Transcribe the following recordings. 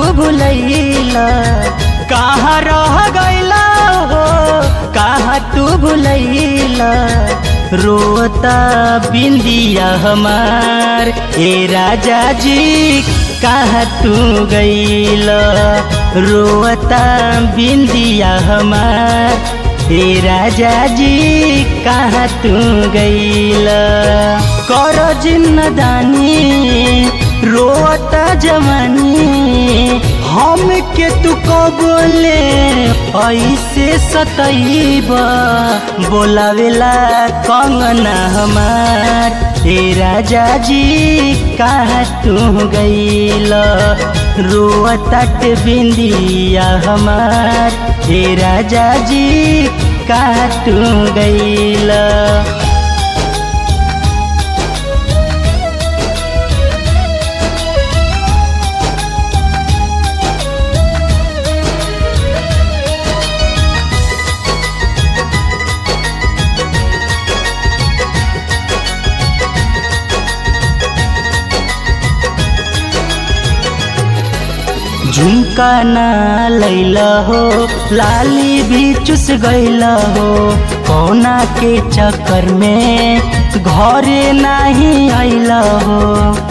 भुलैला कहाँ रह गैला हो कहाँ तू भुलैला रोता बिंदिया हमार ए राजा जी कहाँ तू गैला रोता बिंदिया हमार हे राजा जी कहाँ तू गैला कर जिन्नदानी रोता जवानी हम के तू कबोले ऐसे सतैब बोलावेला कंगना हमार हे राजा जी कहाँ तू गैला रोतट बिंदिया हमार हे राजा जी कहाँ तू गैला झुमका ना लैला हो लाली भी चुस गैला हो कौना के चक्कर में घरे नहीं आइला हो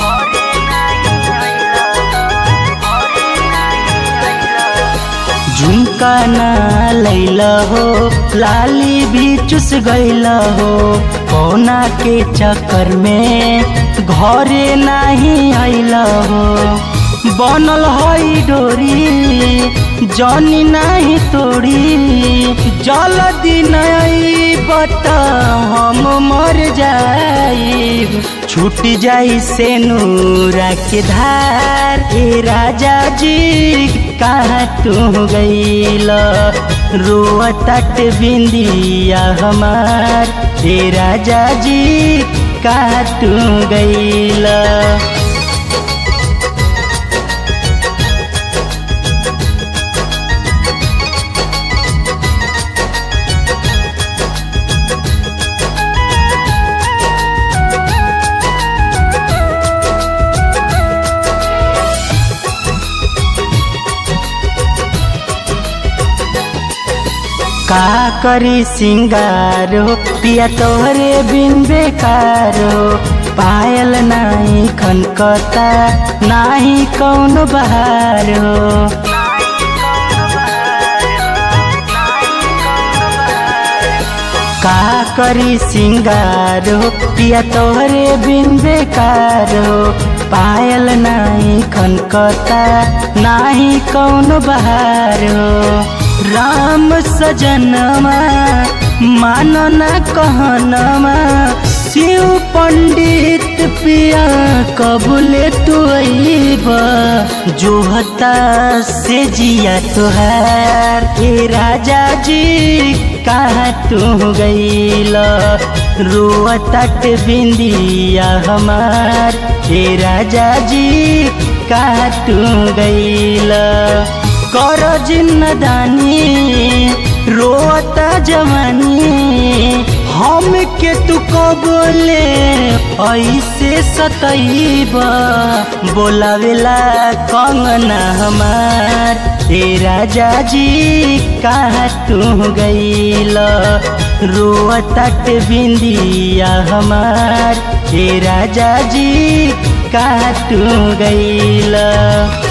झुमका ना लैला हो लाली भी चुस गैला हो कौना के चक्कर में घरे नहीं आइला हो बनल हई डोरी जनी नहीं तोड़ी जल्दी नहीं बता हम मर जाई छूट जाई से नूरा के धार ए राजा जी कहाँ तू गईल रोतट बिंदिया हमार ए राजा जी कहाँ तू गईल का करी सिंगारो पिया तोहरे बिन बेकारो पायल नाही खनकता नाही कौन बहारो का करी सिंगारो पिया तोहरे बिन बेकारो पायल नाही खनकता नाही कौन बहारो राम सजनमा मानो न कहनमा शिव पंडित पिया कबूले तू जो हता से जिया तुहार ए राजा जी कहाँ तू गईल रोतट बिंदिया हमार ए राजा जी कहाँ तू गईल कर जिन्नदानी रोता जवानी हम के तू कबोले ऐसे सतैब बोलावेला कंगना हमार ए राजा जी कहाँ तू गईल रोतट बिंदिया हमार ए राजा जी कहाँ तू गईल